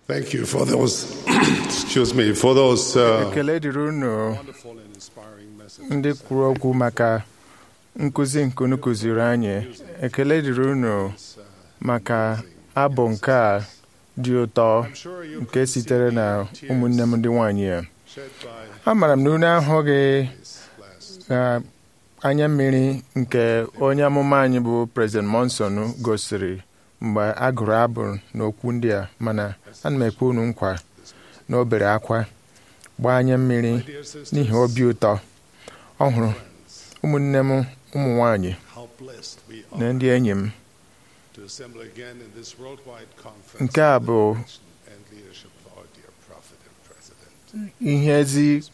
Thank you for those, excuse me, for those uh, ekele dịrị unu wonderful and inspiring messages. ndị kwuru okwu maka nkụzi nke unu kụziri anyị ekele dịrị unu maka abụ nke a dị ụtọ I'm sure you nke could sitere see na the ụmụnne m ndị nwanyị a shed by amaara m na unu ahụghị this last ka anya mmiri nke onye amụma anyị bụ President Monson gosiri mgbe a gụrụ abụ n'okwu ndị a mana ana m ekwe unu nkwa na o bere akwa gbaa anya mmiri My dear sisters, n'ihi obi ụtọ ọ hụrụ ụmụnne m ụmụ nwanyị how blessed we na are ndị enyi m to assemble again in this worldwide conference Nke a under the bụ direction and leadership of our dear prophet and president. ihe ezi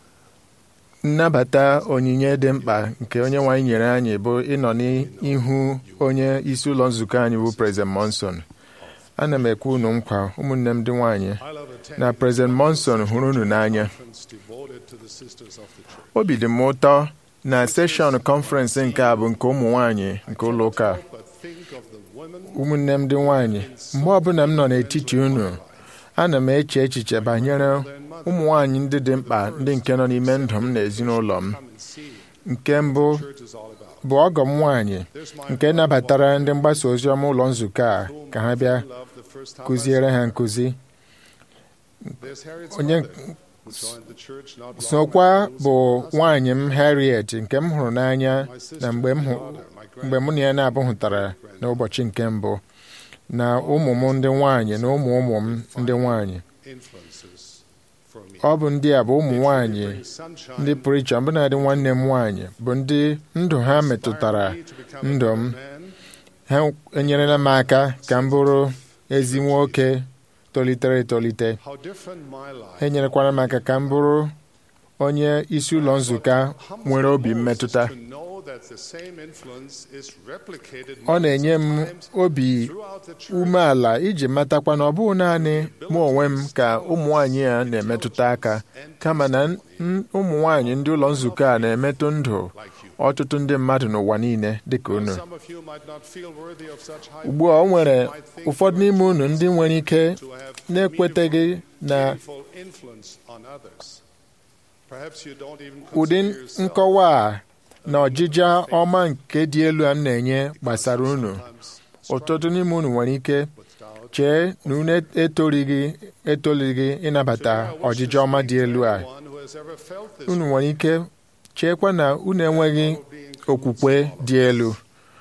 nnabata onyinye dị mkpa nke onye nwanyị nyere anyị bụ ịnọ n'ihu onye isi ụlọ nzukọ anyị bụ President Monson ana m ekwe unu nkwa ụmụnne m ndị nwanyị I love attending na President Monson hụrụ unu n'anya conference devoted to the sisters of the church. obi dị m ụtọ na seshọn kọnferensị nke a bụ nke ụmụ nwanyị nke ụlọ ụka a. But think of the women ụmụnne m ndị nwanyị mgbe ọbụla m nọ n'etiti unu ana m eche echiche banyere ụmụ nwanyị ndị dị mkpa ndị nke nọ n'ime ndụ m na ezinụlọ m come and see nke mbụ what church is all about. bụ ọgọ m nwaanyị There's my nke nabatara ndị mgbasa ozi ọma ụlọ nzukọ a whom ka ha I bịa fell in love the first time I kụziere saw ha her. nkụzi There's Harriet's onye mother, who joined the church not long sokwa after bụ losing her husband. nwaanyị m Harriet nke m hụrụ n'anya My sister, na mgbe m my hụ daughter, my mgbe mụ na ya na-abụghụtara n'ụbọchị nke mbụ na ụmụ m ndị nwanyị na ụmụ ụmụ m ndị nwanyị influences for me. ọ bụ ndị a bụ ụmụ nwanyị Bring sunshine, ndị pụrụ iche ọbụnadị nwanne m nwaanyị bụ ndị ndụ ha metụtara inspire me to become a ndụ m better man, ha enyerela m aka ka m bụrụ ezi nwoke tolitere etolite how different my life ha enyerekwara m aka ka m bụrụ onye isi ụlọ nzukọ nwere obi mmetụta to know that the same influence is replicated ọ na-enye m multiple times obi throughout the church. umeala iji matakwa na ọ bụghị naanị mụ onwe m ka ụmụ nwanyị a na-emetụta aka kama na n- ụmụ nwanyị ndị ụlọ nzukọ a na-emetụ ndụ like you. ọtụtụ ndị mmadụ n'ụwa niile dịka unu Some of you might not feel worthy of such high ugbu a o nwere ụfọdụ n'ime unu ndị nwere ike to have na-ekweteghị na meaningful influence on others. Perhaps you don't even ụdị consider yourself nkọwa a na ọjịja ọma nke dị elu a m na-enye gbasara unu sometimes ụtụtụ n'ime unu nwere ike with doubt. chee na unu etolighị etolighị ịnabata ọjịja ọma dị elu a Anyone who has ever felt this unu nwere ike cheekwa na unu enweghị way of being okwukwe dị elu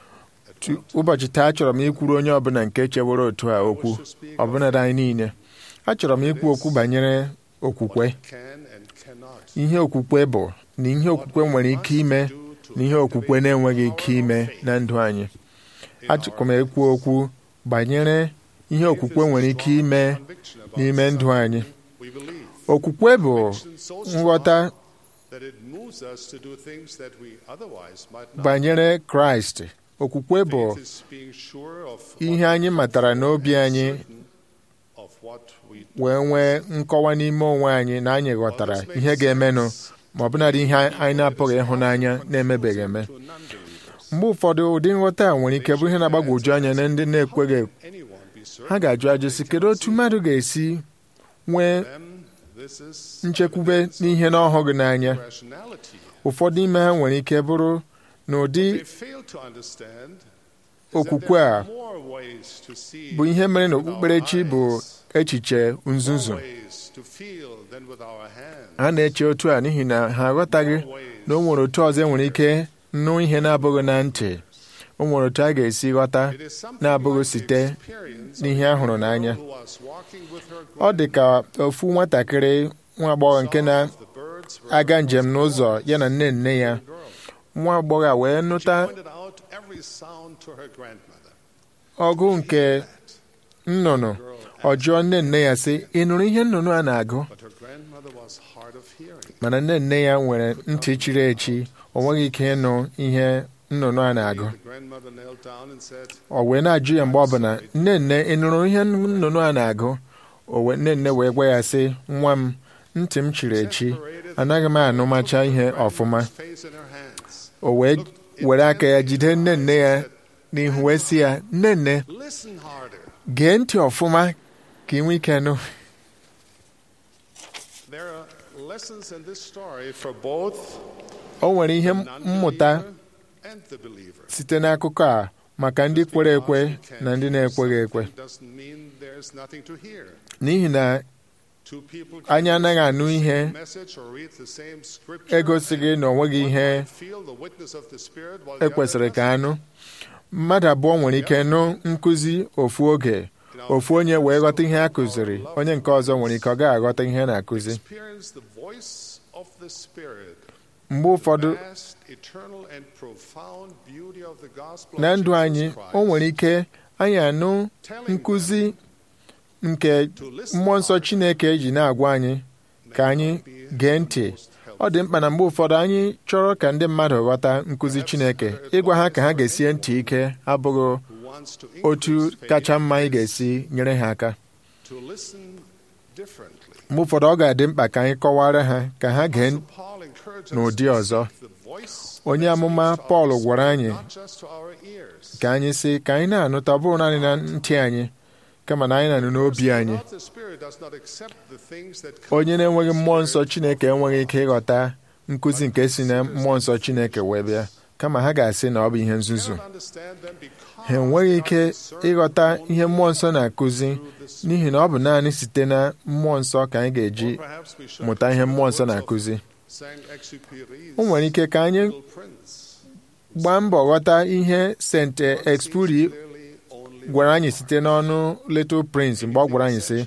Tu- ụbọchị taa achọrọ m ikwuru onye ọbụla nke chewere otu a okwu to speak ọbụnadị anyị niile achọrọ m ikwu okwu banyere okwukwe can and cannot ihe okwukwe bụ na ihe okwukwe nwere ike ime do to na ihe okwukwe na-enweghị ike ime na ndụ anyị achọrọ m ekwu okwu banyere ihe okwukwe nwere ike ime conviction about n'ime ndụ anyị we believe. okwukwe bụ Conviction so strong nghọta that it moves us to do things that we otherwise might not. banyere kraịst okwukwe bụ Faith is being sure of ihe anyị matara n'obi anyị certain of what we do. wee nwee nkọwa n'ime onwe anyị na anyị ghọtara ihe ga-emenụ ma ọbụnadị ihe anyị na-apụghị ịhụnanya na-emebeghị eme To non-believers. mgbe ụfọdụ ụdị nghọta a nwere ike bụ ihe na-agbagwoju anya na ndị na-ekweghị Anyone be certain ha ga-ajụ ajụ sị kedu otu mmadụ ga-esi nwee them this is nchekwube evidence n'ihe na ọhụghị n'anya of rationality. ụfọdụ ime ha nwere ike bụrụ na ụdị They fail to understand is that okwukwe there a are more ways to see bụ ihe mere na with our okpukperechi bụ eyes, echiche nzuzu more ways to feel than with our hands, ha na-eche otu a n'ihi na ha aghọtaghị more ways na o nwere otu ọzọ enwere ike nụ ihe na-abụghị na ntị o nwere otu a ga-esi ghọta It is something na-abụghị like the site experience n'ihe of a hụrụ a n'anya. girl who was walking with her ọ dị ka ofu nwatakịrị nwa agbọghọ nke grandmother. The birds were na-aga njem n'ụzọ ya na nne nne ya girl. nwa agbọghọ a wee She nụta pointed out every sound to her grandmother. ọgụ nke nnụnụ ọ jụọ nne nne ya sị ị nụrụ ihe nnụnụ a na-agụ But her grandmother was hard of hearing. mana nne nne ya nwere ntị chiri echi o nweghị ike ịnụ ihe nnụnụ a na-agụ The grandmother knelt down and said, ọ wee na-ajụ ya mgbe ọbụla nne nne ị nụrụ ihe nnụnụ a na-agụ o wee nne nne wee gwa ya sị nwa m ntị m chiri echi anaghị m anụmacha ihe ọfụma face in her hands. o wee were aka ya jide nne nne ya n'ihu wee sị ya nne nne Listen harder. gee ntị ọfụma ka ị nwee ike nụ There are lessons in this story for both o nwere ihe the mmụta non-believer and the believer. site n'akụkọ a maka ndị kwere ekwe na ndị na-ekweghị ekwe Doesn't mean there's nothing to hear. n'ihi na Two people can anyị anaghị anụ ihe message or read the same scripture egosighị na o nweghị and ihe one might feel the witness of the Spirit while the ekwesịrị other ka anụ mmadụ abụọ nwere ike nụ nkụzi ofu oge ofu onye wee ghọta ihe a kụziri onye nke ọzọ nwere ike ọ gaghị aghọta ihe a na-akụzi experience the voice of the Spirit, mgbe ụfọdụ vast, eternal, and profound beauty of the gospel na of ndụ Jesus anyị Christ, o nwere ike anyị anụ telling nkụzi them nke to listen mmụọ nsọ hard Chineke ji na-agwa anyị ka may anyị not be gee the ntị most ọ dị mkpa na mgbe ụfọdụ anyị chọrọ ka ndị mmadụ ghọta nkụzi Chineke ịgwa ha ka ha ga-esie ntị ike abụghị who wants to otu increase faith kacha mma anyị ga-esi nyere ha aka to listen differently. mgbe ụfọdụ ọ ga-adị mkpa ka anyị kọwara ha ka ha gee So Paul encourages us n'ụdị to ọzọ. seek the voice onye that amụma speaks to Pọl us, gwara anyị not just to our ears. ka anyị sị ka anyị na-anụta ọ bụrụ naanị na ntị anyị kama na anyị na-anụ n'obi anyị Without the Spirit does not accept the things that come onye from na-enweghị the mmụọ Spirit. nsọ Chineke enweghị ike ịghọta nkụzi nke si na mmụọ nsọ Chineke wee bịa kama ha ga-asị na ọ bụ ihe nzuzu Cannot understand them because ha enweghị they ike are discerned ịghọta only ihe mmụọ nsọ na-akụzi through the Spirit. n'ihi na ọ bụ naanị site na mmụọ nsọ ka anyị ga-eji Or perhaps we should mụta ihe consider mmụọ the nsọ words of na-akụzi Saint-Exupéry's o nwere ike ka anyị Little Prince. gbaa mbọ ghọta ihe St. One sees Exupéry clearly only gwara anyị site n'ọnụ Little Prince mgbe ọ gwara anyị sị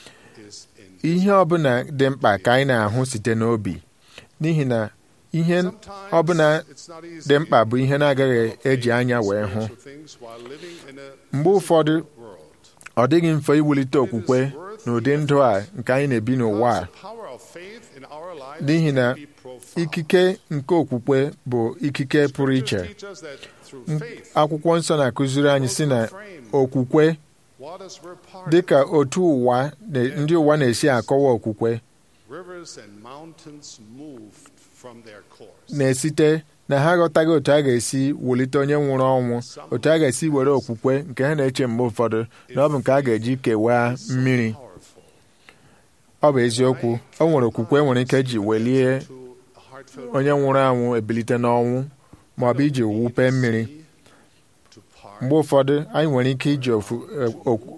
is in ihe ọbụla dị mkpa ka anyị na-ahụ site n'obi n'ihi na ihe Sometimes ọbụla it's not easy dị mkpa bụ ihe na-agaghị eji anya wee hụ spiritual things while living in a mgbe ụfọdụ world. ọ dịghị mfe iwulite okwukwe n'ụdị ndụ a nke anyị na-ebi n'ụwa a Because the power of faith in our lives n'ihi na can be profound. ikike nke okwukwe bụ ikike pụrụ iche Scriptures teach us that through faith, akwụkwọ nsọ na-akụziri anyị si na okwukwe waters were parted, dịka otu ụwa na- ndị ụwa na-esi akọwa okwukwe rivers and mountains moved from their course. na-esite na ha aghọtaghị otu a ga-esi wulite onye nwụrụ ọnwụ otu a ga-esi were okwukwe nke ha na-eche mgbe ụfọdụ na ọ bụ nke a ga-eji kewaa mmiri Powerful. ọ bụ eziokwu o nwere okwukwe nwere ike ji welie To a heartfelt onye nwụrụ anwụ ebilite n'ọnwụ ma ọ bụ iji wupe mmiri to part. mgbe ụfọdụ anyị nwere ike iji ofu- eh, okwu-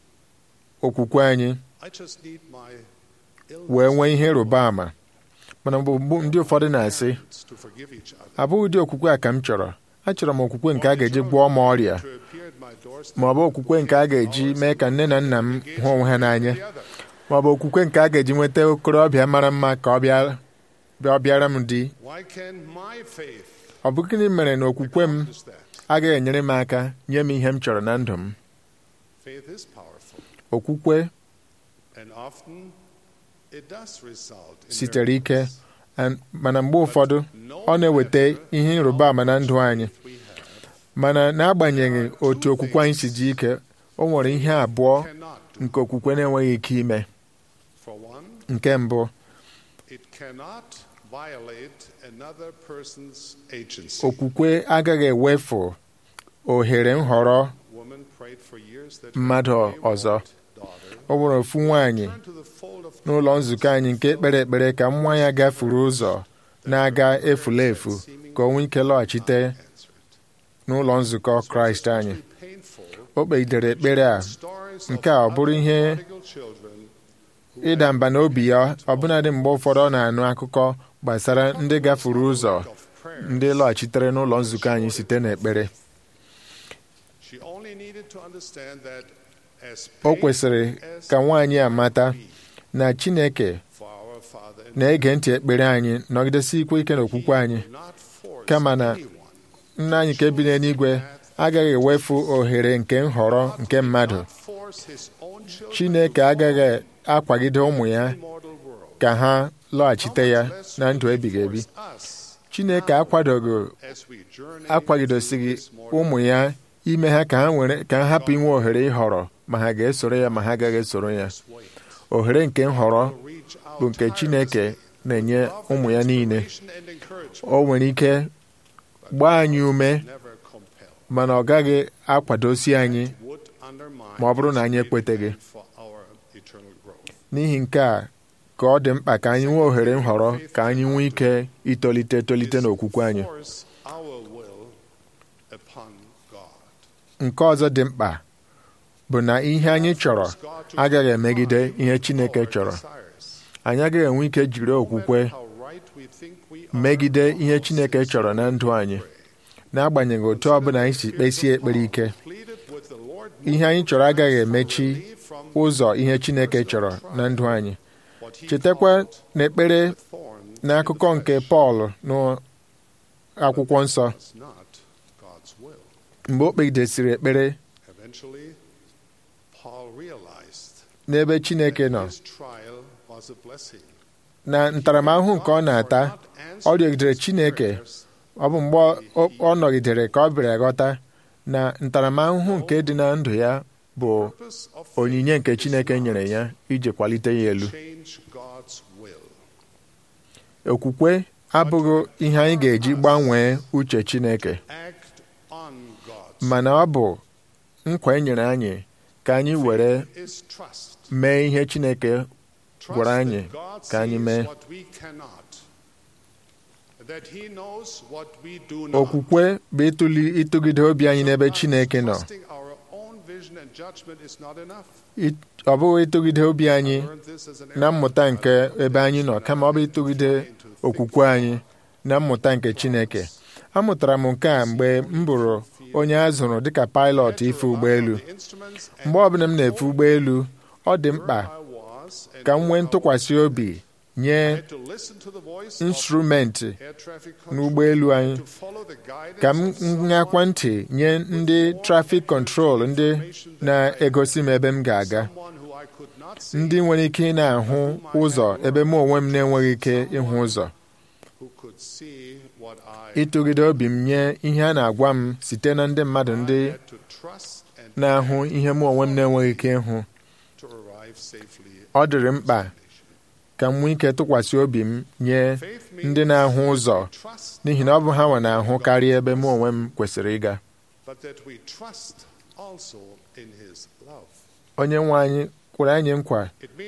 okwukwe anyị I just need my wee nwee ihe ịrụba ama mana mgbe mgbe ndị ụfọdụ na-asị illness to forgive each other. abụghị ụdị okwukwe a ka m chọrọ achọrọ m okwukwe nke a ga-eji gwọọ m ọrịa To appear at my doorstep ma ọ bụ okwukwe nke a ga-eji mee ka nne na nna m hụ onwe ha n'anya the other. ma ọ bụ okwukwe nke a ga-eji nweta okorobịa mara mma ka ọ bịa bịa- ọ bịara m di Why can my faith ọ bụ gịnị mere na okwukwe m accomplish that? agaghị enyere m aka nye m ihe m chọrọ na ndụ m Faith is powerful, okwukwe and often it does result in sitere ike miracles. an- mana mgbe ụfọdụ No ọ na-eweta matter ihe ịrụba ama na ndụ anyị faith we have, mana n'agbanyeghị otu okwukwe anyị si ji ike o nwere ihe abụọ cannot do. nke okwukwe na-enweghị ike ime For one, nke mbụ it cannot violate another person's agency. okwukwe agaghị ewefu ohere nhọrọ Woman prayed for years that mmadụ her ọzọ wayward daughter ọ nwere ofu nwaanyị turn to the fold of n'ụlọ nzukọ anyị nke kpere ekpere ka nwa ya gafuru ụzọ na-aga efula efu ka o nwee ike lọghachite answered. n'ụlọ nzukọ kraịst anyị Especially painful o kpegidere ekpere a stories nke of a ọ bụrụ ihe other prodigal children who ịda had mba n'obi ya ọbụnadị mgbe ụfọdụ ọ na-anụ akụkọ gbasara ndị gafuru ụzọ of prayers. ndị lọghachitere n'ụlọ nzukọ anyị site n'ekpere She only needed to understand that as o kwesịrị painful as ka nwaanyị a it mata might be na chineke for our Father in na-ege ntị ekpere anyị nọgidesi ikwe ike n'okwukwe anyị He will not force kama na anyone nna anyị nke bi n'eluigwe agaghị ewefu ohere nke nhọrọ nke mmadụ not force his own children chineke to agaghị akwagide ụmụ ya walk in the mortal world. ka ha lọghachite ya How much less na will ndụ he ebighị ebi force us chineke akwadoghị as we journey akwagidosighị through this mortal ụmụ ya ime ha ka ha nwere ka ha hapụ inwe ohere ịhọrọ ma ha ga-esoro ya ma ha agaghị esoro ya way. ohere nke nhọrọ Will reach out bụ nke chineke tirelessly na-enye love and ụmụ ya niile inspiration and encouragement, o nwere ike but gbaa anyị ume never compel. mana ọ gaghị akwadosi anyị Would undermine ma ọ bụrụ na anyị his ekweteghị. plan for our eternal growth. n'ihi nke a ka ọ dị mkpa ka anyị nwee ohere nhọrọ ka anyị nwee ike itolite etolite n'okwukwe anyị Force our will upon God. nke ọzọ dị mkpa bụ na ihe anyị chọrọ agaghị emegide ihe Chineke chọrọ anyị agaghị enwe ike jiri okwukwe megide ihe Chineke chọrọ na ndụ anyị n'agbanyeghị otu ọbụla anyị si kpesie ekpere ike ihe anyị chọrọ agaghị emechi ụzọ ihe Chineke chọrọ na ndụ anyị chetakwa n'ekpere n'akụkọ nke Pọl n'akwụkwọ nsọ mgbe o kpegidesịrị ekpere n'ebe Chineke nọ na ntaramahụhụ nke ọ na-ata ọ rịọgidere Chineke ọ bụ mgbe ọ nọgidere ka ọ bịara ghọta na ntaramahụhụ nke dị na ndụ ya bụ onyinye nke Chineke nyere ya iji kwalite ya elu okwukwe abụghị ihe anyị ga-eji gbanwee uche Chineke mana ọ bụ nkwa e nyere anyị ka anyị were mee ihe Chineke gwara anyị ka anyị mee okwukwe bụ ịtụli ịtụgide obi anyị n'ebe Chineke nọ ọ bụghị ịtụgide obi anyị na mmụta nke ebe anyị nọ kama ọ bụ ịtụgide okwukwe anyị na mmụta nke Chineke amụtara m nke a mgbe m bụrụ onye a zụrụ dịka pilot ife ụgbọelu mgbe ọbụla m na-efe ụgbọelu ọ dị mkpa ka m nwee ntụkwasị obi nye instrumenti n'ụgbọelu anyị ka m ṅakwa ntị nye ndị trafik kọntrol ndị na-egosi m ebe m ga-aga ndị nwere ike ị na-ahụ ụzọ ebe mụ onwe m na-enweghị ike ịhụ ụzọ ịtụgide obi m nye ihe a na-agwa m site na ndị mmadụ ndị na-ahụ ihe mụ onwe m na-enweghị ike ịhụ ọ dịrị mkpa ka m nwee ike tụkwasị obi m nye ndị na-ahụ ụzọ n'ihi na ọ bụ ha nwe na-ahụ karịa ebe mụ onwe m kwesịrị ịga onye nwe anyị kwere anyị nkwa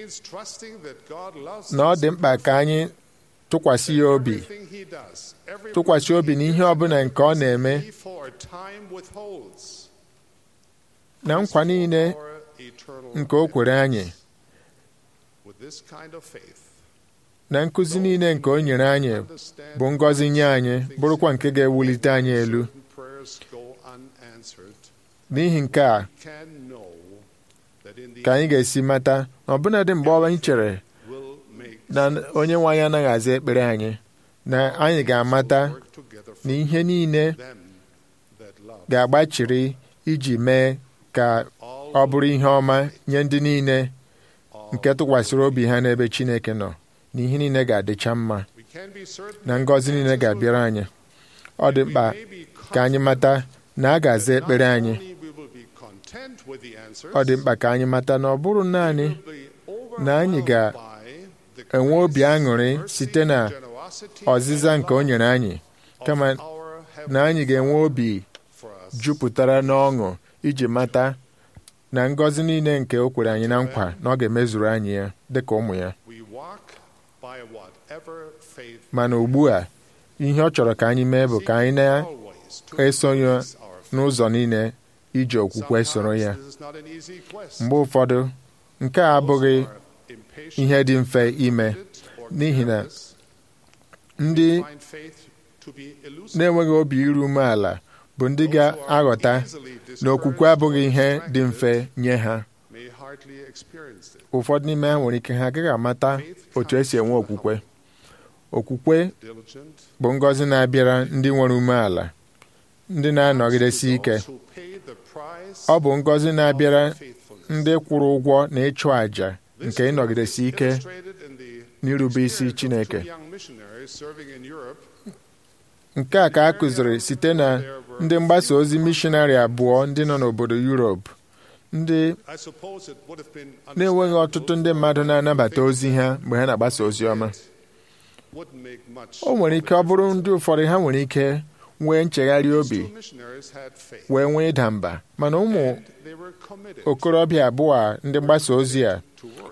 na ọ dị mkpa ka anyị tụkwasị ya obi tụkwasị obi n'ihe ọbụla nke ọ na-eme na nkwa niile nke o kwere anyị na nkụzi niile nke o nyere anyị bụ ngọzi nye anyị bụrụkwa nke ga-ewulite anyị elu n'ihi nke a ka anyị ga-esi mata na ọbụnadị mgbe anyị chere na onye nwe anyị anaghị aza ekpere anyị na anyị ga-amata na ihe niile ga-agbachiri iji mee ka ọ bụrụ ihe ọma nye ndị niile nke tụkwasịrị obi ha n'ebe Chineke nọ na ihe niile ga-adịcha mma na ngọzi niile ga-abịara anyị ọ dị mkpa ka anyị mata na a ga-aza ekpere anyị ọ dị mkpa ka anyị mata na ọ bụrụ naanị na anyị ga-enwe obi aṅụrị site na ọzịza nke o nyere anyị kama na anyị ga-enwe obi jupụtara n'ọṅụ iji mata na ngọzi niile nke o kwere anyị na nkwa na ọ ga-emezuru anyị ya dịka ụmụ ya mana ugbu a ihe ọ chọrọ ka anyị mee bụ ka anyị na-esonye n'ụzọ niile iji okwukwe soro ya mgbe ụfọdụ nke a abụghị ihe dị mfe ime n'ihi na ndị na-enweghị obi iru umeala bụ ndị ga-aghọta na okwukwe abụghị ihe dị mfe nye ha ụfọdụ n'ime ha nwere ike ha agaghị amata otu esi enwe okwukwe okwukwe bụ ngọzi na-abịara ndị nwere umeala ndị na-anọgidesi ike ọ bụ ngọzi na-abịara ndị kwụrụ ụgwọ na ịchụ àjà nke ịnọgidesi ike n'irube isi Chineke nke a ka a kụziri site na ndị mgbasa ozi mishọnarị abụọ ndị nọ n'obodo Europe ndị na-enweghị ọtụtụ ndị mmadụ na-anabata ozi ha mgbe ha na-agbasa ozi ọma o nwere ike ọ bụrụ ndị ụfọdụ ha nwere ike nwee nchegharị obi wee nwee ịda mba mana ụmụ okorobịa abụọ ndị mgbasa ozi a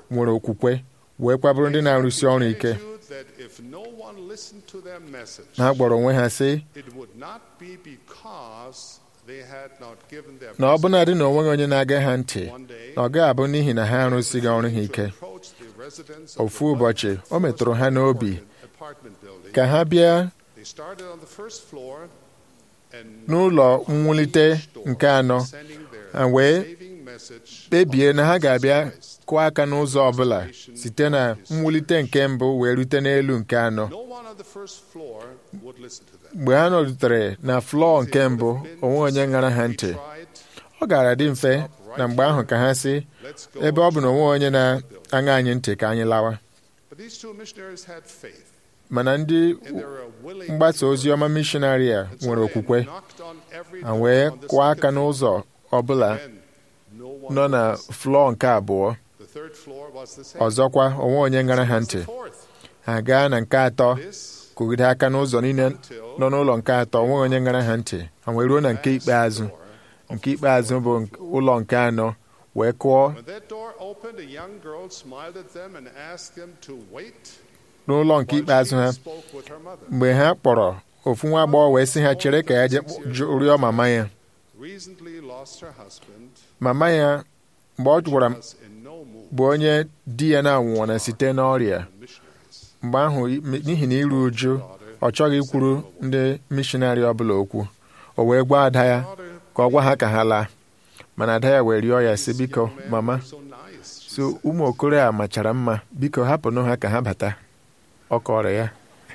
nwere okwukwe wee kwabụrụ ndị na-arụsi ọrụ ike Attitude that if no one listened to their message, ha gbọrọ onwe ha sị it would not be because they had not given their na ọ best. bụnadị na onweghị onye na-aga ha ntị One day, na ọ gaghị abụ n'ihi na ha arụsighị ọrụ ha ike to approach the residents of ofu the ụbọchị o metụrụ ha n'obi apartment building. ka ha bịa They started on the first floor and n'ụlọ mwulite nke anọ sending their ha wee saving message kpebie na ha ga-abịa kụọ aka n'ụzọ ọbụla site na mwulite nke mbụ wee rute n'elu nke anọ No one on the first floor would listen to them. mgbe ha nọrutere na flọọ nke mbụ onwe onye ṅara ha ntị Tried, ọ gara dị mfe na mgbe ahụ ka ha sị let's go. ebe ọ bụ na onwe onye na-aṅa anyị ntị ka anyị lawa But these two missionaries had faith, mana ndị and they were willing mgbasa to ozi ọma mishonari a And so nwere they okwukwe knocked on every ha door wee on the kụọ aka second n'ụzọ ọbụla floor. Again, no one nọ na listened. flọọ nke abụọ The third floor was the same. ọzọkwa onwe onye ṅara ha Was ntị the fourth. ha gaa na nke atọ This kụgide aka n'ụzọ niile nọ n'ụlọ nke atọ onwe onye ṅara ha ntị ha wee ruo na nke ikpeazụ door of nke ikpeazụ bụ ụlọ nke anọ wee kụọ When that door opened, a young girl smiled at them and asked them to wait n'ụlọ nke while ikpeazụ ha she spoke with her mother. mgbe ha kpọrọ ofu nwa agbọghọ wee sị ha chere ka ya je jụ- rịọ mama ya Recently lost her husband, mama ya mgbe ọ gwara m was in no mood bụ onye di ya na-anwụọ site n'ọrịa for missionaries. mgbe ahụ n'ihi na iru uju ọ chọghị ikwuru ndị mishonarị ọbụla okwu o wee gwa ada ya Daughter, ka ọ gwa ha ka ha laa mana ada ya wee rịọ ya sị biko young man mama was so nice. she so said. ụmụ okoro a machara mma biko hapụnụ ha ka ha bata ọ kọrọ ya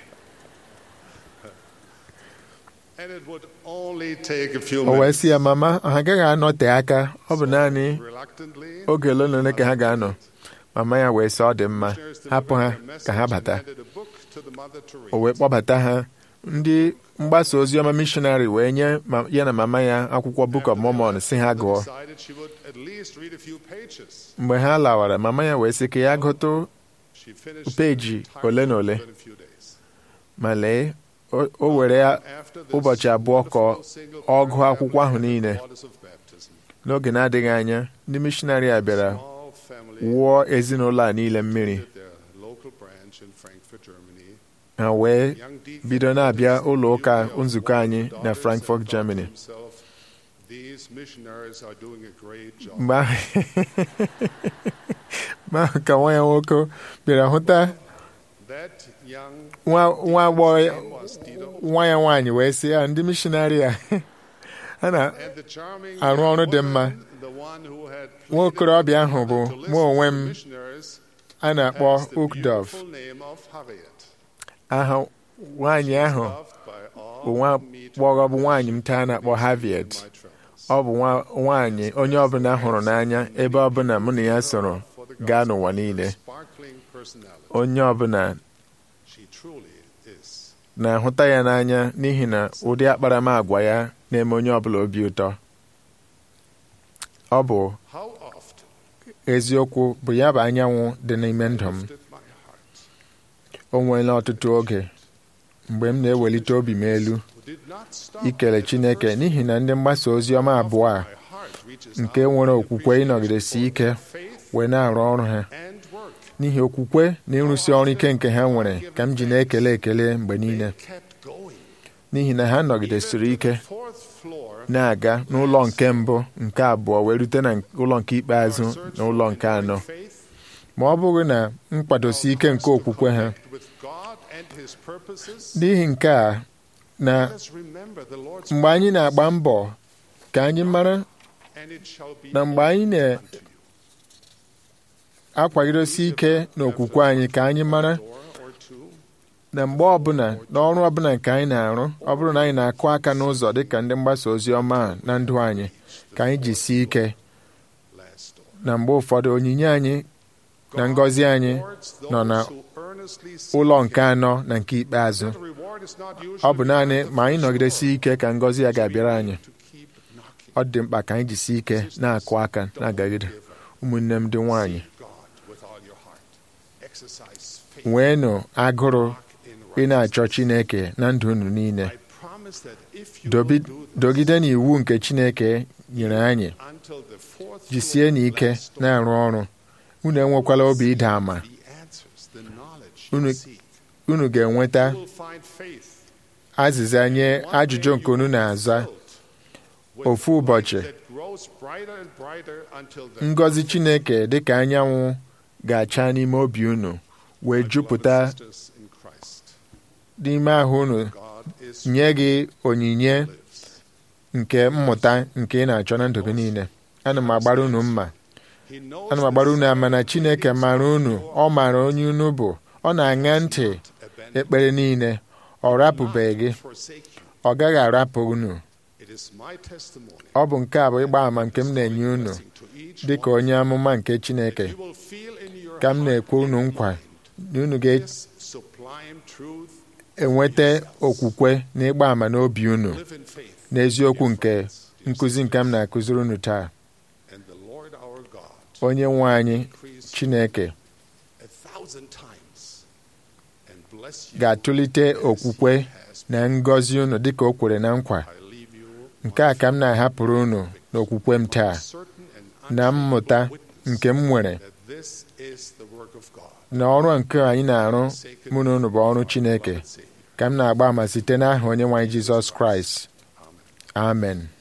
And it would only take a few o wee minutes. sị ya mama ha agaghị anọte aka ọ bụ naanị Reluctantly, oge ole na ole ka ha ga-anọ mama ya wee sị ọ dị mma missionaries hapụ ha delivered their ka ha message bata and handed a book to the mother to read. o wee kpọbata ha ndị mgbasa ozi ọma mishonarị wee nye ma- ya na mama ya akwụkwọ Book of Mormon si ha gụọ decided she would at least read a few pages. mgbe ha lawara mama ya wee sị ka ya gụtụ She finished peji the entire ole na book ole within a few days. ma lee o o were ya After this ụbọchị abụọ ka ọ- wonderful single ọ gụọ paragraph akwụkwọ ahụ in the niile. waters of baptism, n'oge na-adịghị anya ndị mishonarị a bịara small family wụọ ezinụlọ a niile mmiri visited their local branch in Frankfurt, Germany. ha wee Young deacon bido na-abịa Dennis ụlọ ụka Newby of nzukọ anyị Walden na Daughters Frankfurt, and thought to Germany. himself, These missionaries are doing a great job. mgbe ahụ mgbe ahụ ka nwa ya nwoke bịara hụta That young nwa nwa agbọghọ ya- name was Tito. nwa ya nwaanyị wee sị ya ndị mishonarị a ha na And the charming arụ young ọrụ dị woman, mma. the one who had nwa pleaded okorobịa ahụ bụ to listen mụ onwe to m missionaries a na-akpọ has the Ukdov beautiful name of Harriet, aha nwaanyị ahụ loved by all bụ nwa who meet her gbọghọ bụ nwaanyị m taa na-akpọ in Harriet my travels. ọ bụ nwa nwaanyị onye ọbụla hụrụ n'anya ebe ọbụla mụ na ya soro For the gaa gospel, n'ụwa her niile sparkling personality. onye ọbụla She truly is. na-ahụta ya n'anya n'ihi na ụdị akparamagwa ya na-eme onye ọbụla obi ụtọ ọ bụ How oft eziokwu bụ ya bụ anyanwụ dị n'ime ndụ m lifted my heart. o nweela ọtụtụ oge mgbe m na-ewelite obi m elu Who did not stop ikele at the Chineke first n'ihi na ndị mgbasa ozi ọma abụọ a My heart reaches nke out nwere in okwukwe appreciation ịnọgidesi for ike their faith wee na-arụ ọrụ ha and work. n'ihi okwukwe na ịrụsi ọrụ ike nke ha nwere ka m ji na-ekele ekele mgbe niile They kept going. n'ihi na ha nọgidesiri Even to ike the fourth floor, na-aga n'ụlọ nke mbụ nke abụọ wee rute na ụlọ nke ikpeazụ our search na for ụlọ nke enduring anọ faith, ma ọ bụghị na nkwadosi ike nke okwukwe ha connect with God and His purposes, n'ihi nke a na let us remember the Lord's mgbe anyị na-agba mbọ ka anyị mara and it shall be na mgbe anyị opened unto you. na-akwagidosi ike n'okwukwe anyị ka anyị mara Door or two, na mgbe ọbụla n'ọrụ ọbụla nke anyị na-arụ ọ bụrụ na anyị na-akụ aka n'ụzọ dịka ndị mgbasa ozi ọma a na ndụ anyị ka anyị jisie ike last door. na mgbe ụfọdụ onyinye anyị na ngọzi anyị Rewards those nọ na who earnestly seek ụlọ Him. nke anọ na nke ikpeazụ The reward is not ọ bụ usually naanị at the ma anyị first nọgidesi door. ike ka ngọzi ya ga-abịara We anyị need to keep knocking. ọ dị mkpa ka anyị jisie ike na-akụ aka na-agagide Give up. ụmụnne m dị nwaanyị Seek God with all your heart. Exercise faith. nweenụ agụrụ Walk in ị na-achọ righteousness. Chineke na ndụ unu niile I promise that if you Dobi- will do this, dogide n'iwu nke Chineke nyere anyị until the fourth jisie floor n'ike last door, na-arụ ọrụ unu enwekwala obi ịda ama the answers, the knowledge Unu- you seek. unu ga-enweta You will find faith. azịza nye One ajụjụ day nke you unu will be na-aza filled with ofu light ụbọchị that grows brighter and brighter until the ngọzi chineke dịka anyanwụ ga-acha n'ime obi unu wee My beloved jupụta sisters in Christ, n'ime ahụ unu God is nye gị onyinye lives. nke mmụta nke ị na-achọ na ndụ gị niile ana m agbara unu mma He knows ana m agbara unu the ama na secret chineke things mara of unu your ọ maara onye unu bụ ọ na-aṅa ntị not abandon ekpere niile ọ rapụbeghị gị not forsake you. ọ gaghị arapụ unu It is my testimony. ọ bụ nke a bụ ịgba ama nke m na-enye unu Blessing to each dị ka one. onye amụma nke chineke You will feel in your ka m heart na-ekwe unu and nkwa mind na unu ga-enweta this sublime truth. okwukwe na ịgba ama n'obi unu Live in faith. n'eziokwu Dear nke friends, dear nkụzi nke m sisters, na-akụziri unu taa And the Lord our God onye nwe anyị increase chineke a thousand times and bless you ga-atụlite as okwukwe he has na ngọzi unu dịka o kwere na nkwa I leave you nke a ka m na-ahapụrụ unu n'okwukwe m taa certain and na mmụta unshakable nke m nwere witness that this is the work of God. na ọrụ nke anyị na-arụ mụ na unu bụ ọrụ chineke Beloved Savior. ka m na-agba ama site n'aha onye nwe anyị jizọs kraịst Amen. amen